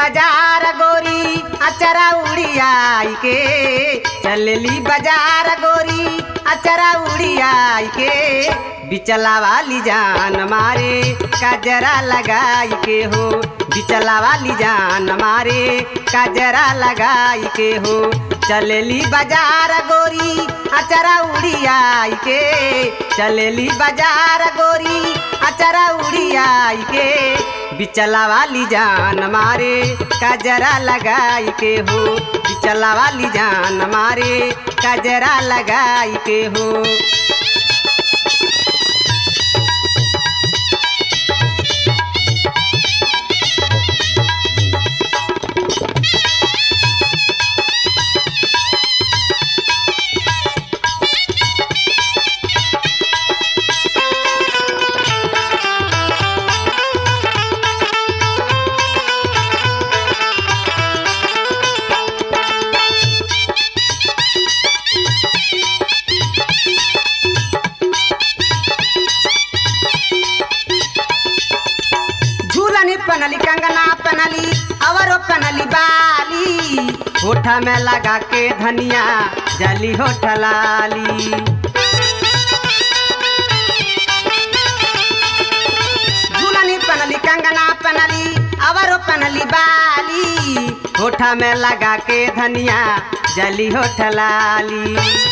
बाजार गोरी अचरा उड़ियाई के चलली बाजार गोरी अचरा उड़ियाई के बिचला वाली जान मारे काजरा लगाई के हो बिचला वाली जान मारे काजरा लगाई के हो चलली बाजार गोरी अचरा उड़ियाई के चलली बाजार गोरी अचरा उड़ियाई के बिचला वाली जान मारे काजरा लगाई के हो बिचला वाली जान मारे काजरा लगाई के हो झूलनी पनली कंगना पनली अवरो पनली बाली होठा में लगा के धनिया जली होठ लाली झूलनी पनली कंगना पनली अवरो पनली बाली होठा में लगा के धनिया जली होठ लाली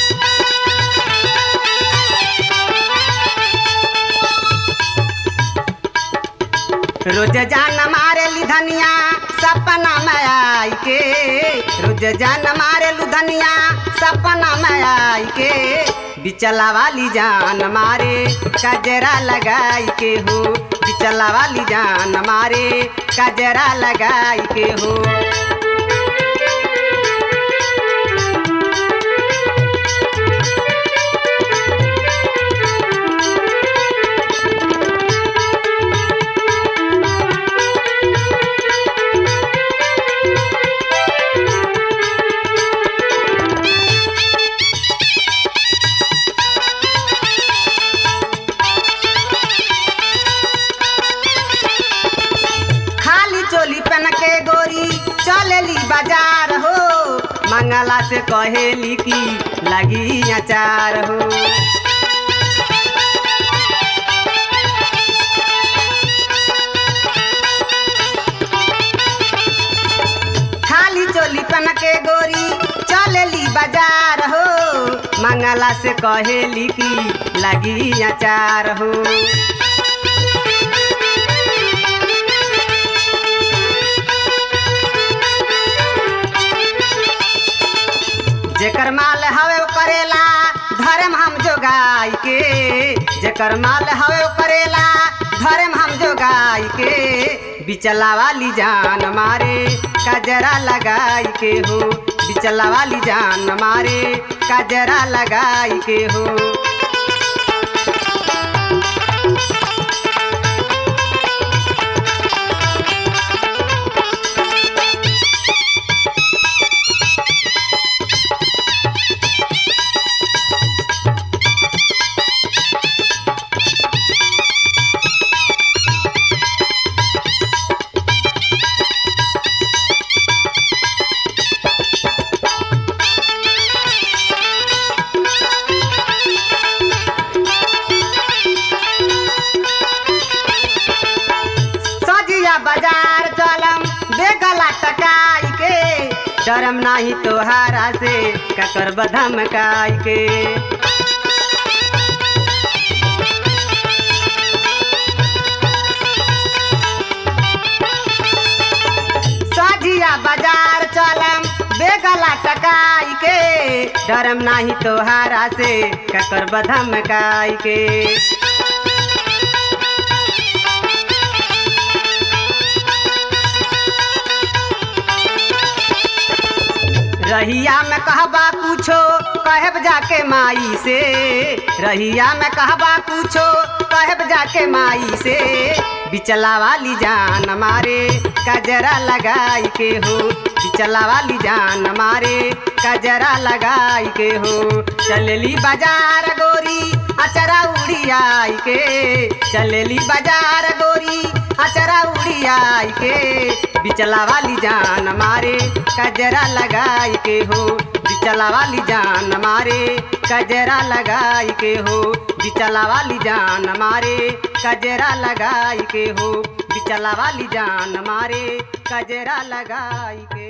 रोज जान मारे ली धनिया सपना में आई के रोज जान मारे लू धनिया सपना में आई के बिचला वाली जान मारे कजरा लगाई के हो बिचला वाली जान मारे कजरा लगाई के हो खाली चोली पहन के गोरी चलेली बाजार हो मंगला से कहेली की लगी अचार हो खाली चोली पहन के गोरी चलेली बाजार हो मंगला से कहेली की लगी अचार हो जेकर माल हवे वो करेला धर्म हम जोगाई के जेकर माल हवे वो करेला धर्म हम जोगाई के बिचला वाली जान मारे कजरा लगाई के हो बिचला वाली जान मारे कजरा लगाई के हो सजिया बाजार चलम बेगला टकाई के डरम नाही तोहारा से ककर बधमकाई के सजिया बाजार चलम बेगला टकाई के डरम नाही तोहारा से ककर बधमकाई के रहिया में कहबा कुछो कहब जाके माई से रहिया में कहबा कुछो कहब जाके माई से बिचला वाली जान मारे कजरा लगाई के हो बिचला वाली जान मारे कजरा लगाई के हो चलली बाजार गोरी अचरा उड़ियाई के चलेली बाजार गोरी अचरा उड़ियाई के बिचला वाली जान मारे कजरा लगाई के हो बिचला वाली जान मारे कजरा लगाई के हो बिचला वाली जान मारे कजरा लगाई के हो बिचला वाली जान मारे कजरा लगाई के